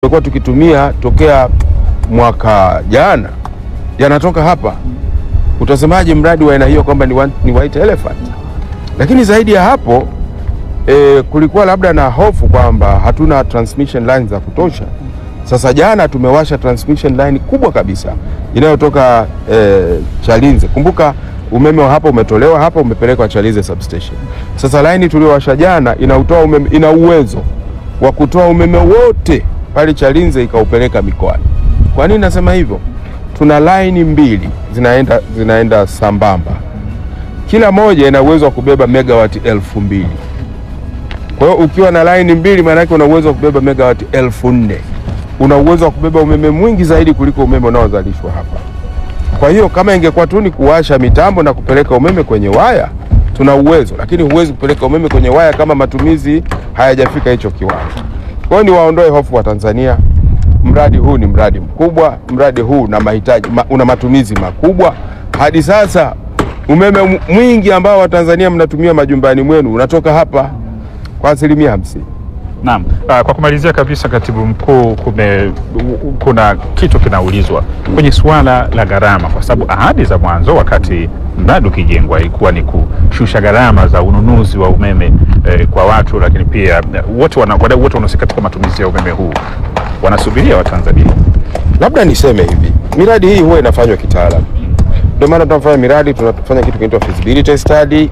tumekuwa tukitumia tokea mwaka jana yanatoka hapa. Utasemaje mradi wa aina hiyo kwamba ni, one- ni white elephant? Lakini zaidi ya hapo e, kulikuwa labda na hofu kwamba hatuna transmission lines za kutosha. Sasa jana tumewasha transmission line kubwa kabisa inayotoka e, Chalinze. Kumbuka umeme wa hapa umetolewa hapa umepelekwa Chalinze substation. Sasa line tuliyowasha jana inautoa umeme, ina uwezo wa kutoa umeme wote pale Chalinze ikaupeleka mikoani. Kwa nini nasema hivyo? Tuna laini mbili zinaenda, zinaenda sambamba, kila moja ina uwezo wa kubeba megawati elfu mbili. Kwa hiyo ukiwa na laini mbili, maana yake una uwezo wa kubeba megawati elfu nne. Una uwezo wa kubeba umeme mwingi zaidi kuliko umeme unaozalishwa hapa. Kwa hiyo kama ingekuwa tu ni kuwasha mitambo na kupeleka umeme kwenye waya, tuna uwezo, lakini huwezi kupeleka umeme kwenye waya kama matumizi hayajafika hicho kiwango. Kwa hiyo niwaondoe hofu wa Tanzania. Mradi huu ni mradi mkubwa, mradi huu una mahitaji ma, una matumizi makubwa. Hadi sasa umeme mwingi ambao Watanzania mnatumia majumbani mwenu unatoka hapa kwa asilimia hamsini. Naam. Ah, Kwa kumalizia kabisa, katibu mkuu, kume, kuna kitu kinaulizwa kwenye suala la gharama, kwa sababu ahadi za mwanzo wakati mradi ukijengwa ilikuwa ni kushusha gharama za ununuzi wa umeme eh, kwa watu, lakini pia eh, wote wana- wadau wote wanahusika katika matumizi ya umeme huu wanasubiria Watanzania. Labda niseme hivi, miradi hii huwa inafanywa kitaalamu. Ndio maana tunafanya miradi, tunafanya kitu kinaitwa feasibility study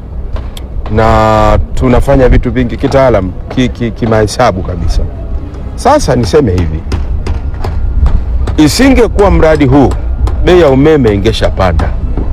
na tunafanya vitu vingi kitaalam kimahesabu ki, ki kabisa. Sasa niseme hivi, isingekuwa mradi huu bei ya umeme ingeshapanda.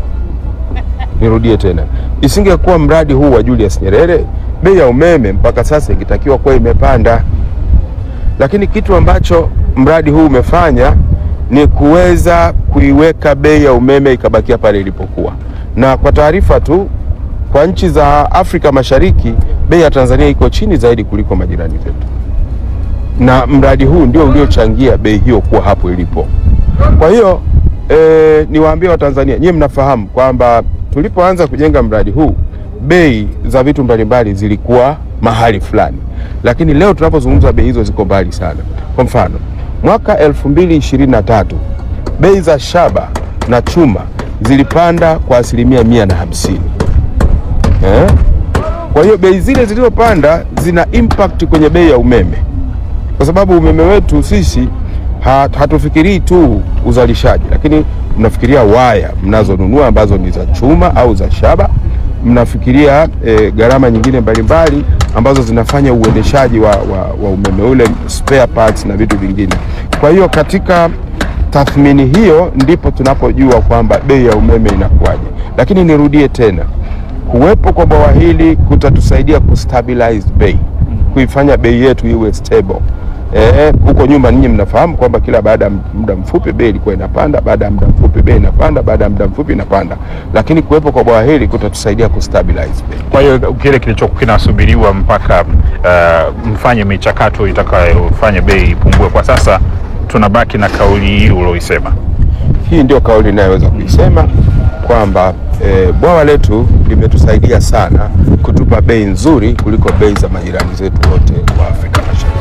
Nirudie tena, isingekuwa mradi huu wa Julius Nyerere bei ya umeme mpaka sasa ingetakiwa kuwa imepanda, lakini kitu ambacho mradi huu umefanya ni kuweza kuiweka bei ya umeme ikabakia pale ilipokuwa. Na kwa taarifa tu, kwa nchi za Afrika Mashariki bei ya Tanzania iko chini zaidi kuliko majirani zetu, na mradi huu ndio uliochangia bei hiyo kuwa hapo ilipo. Kwa hiyo e, niwaambie Watanzania, nyie mnafahamu kwamba tulipoanza kujenga mradi huu bei za vitu mbalimbali zilikuwa mahali fulani, lakini leo tunapozungumza bei hizo ziko mbali sana. Kwa mfano mwaka 2023 bei za shaba na chuma zilipanda kwa asilimia mia na hamsini eh? Kwa hiyo bei zile zilizopanda zina impact kwenye bei ya umeme, kwa sababu umeme wetu sisi hat, hatufikirii tu uzalishaji, lakini mnafikiria waya mnazonunua ambazo ni za chuma au za shaba, mnafikiria e, gharama nyingine mbalimbali ambazo zinafanya uendeshaji wa, wa, wa umeme ule, spare parts na vitu vingine. Kwa hiyo katika tathmini hiyo ndipo tunapojua kwamba bei ya umeme inakuwaje, lakini nirudie tena kuwepo kwa bwawa hili kutatusaidia kustabilize bei, kuifanya bei yetu iwe stable. Eh, huko nyuma ninyi mnafahamu kwamba kila baada ya muda mfupi bei ilikuwa inapanda, baada ya muda mfupi bei inapanda, baada ya muda mfupi inapanda, lakini kuwepo kwa bwawa hili kutatusaidia kustabilize bei. Kwa hiyo kile kilichokuwa kinasubiriwa mpaka uh, mfanye michakato itakayofanya bei ipungue, kwa sasa tunabaki na kauli hii ulioisema. Hii ndio kauli inayoweza kuisema kwamba e, bwawa letu limetusaidia sana kutupa bei nzuri kuliko bei za majirani zetu wote wa Afrika Mashariki.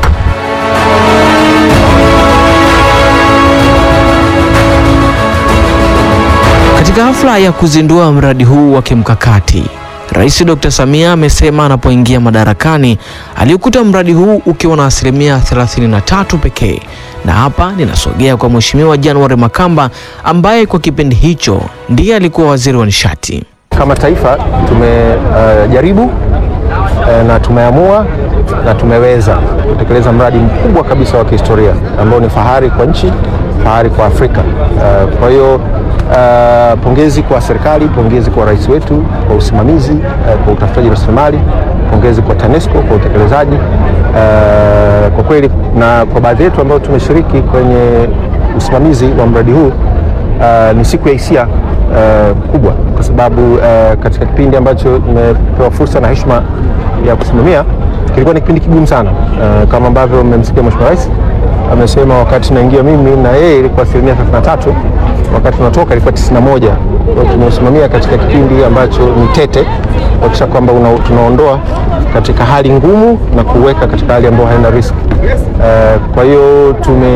Katika hafla ya kuzindua mradi huu wa kimkakati, Rais Dr. Samia amesema anapoingia madarakani aliukuta mradi huu ukiwa na asilimia 33 pekee. Na hapa ninasogea kwa Mheshimiwa January Makamba ambaye kwa kipindi hicho ndiye alikuwa waziri wa nishati. Kama taifa tumejaribu uh, uh, na tumeamua na tumeweza kutekeleza mradi mkubwa kabisa wa kihistoria ambao ni fahari kwa nchi, fahari kwa Afrika. Uh, kwa hiyo uh, pongezi kwa serikali, pongezi kwa rais wetu kwa usimamizi uh, kwa utafutaji rasilimali, pongezi kwa TANESCO kwa utekelezaji uh, kwa kweli, na kwa baadhi yetu ambao tumeshiriki kwenye usimamizi wa mradi huu uh, ni siku ya hisia uh, kubwa kwa sababu uh, katika kipindi ambacho nimepewa fursa na heshima ya kusimamia kilikuwa ni kipindi kigumu sana uh, kama ambavyo mmemsikia Mheshimiwa Rais amesema wakati naingia mimi na yeye ilikuwa asilimia 33, wakati tunatoka ilikuwa 91. Kwa hiyo tumesimamia katika kipindi ambacho ni tete kuhakikisha kwamba una- tunaondoa katika hali ngumu na kuweka katika hali ambayo haina risk Eh, kwa hiyo tume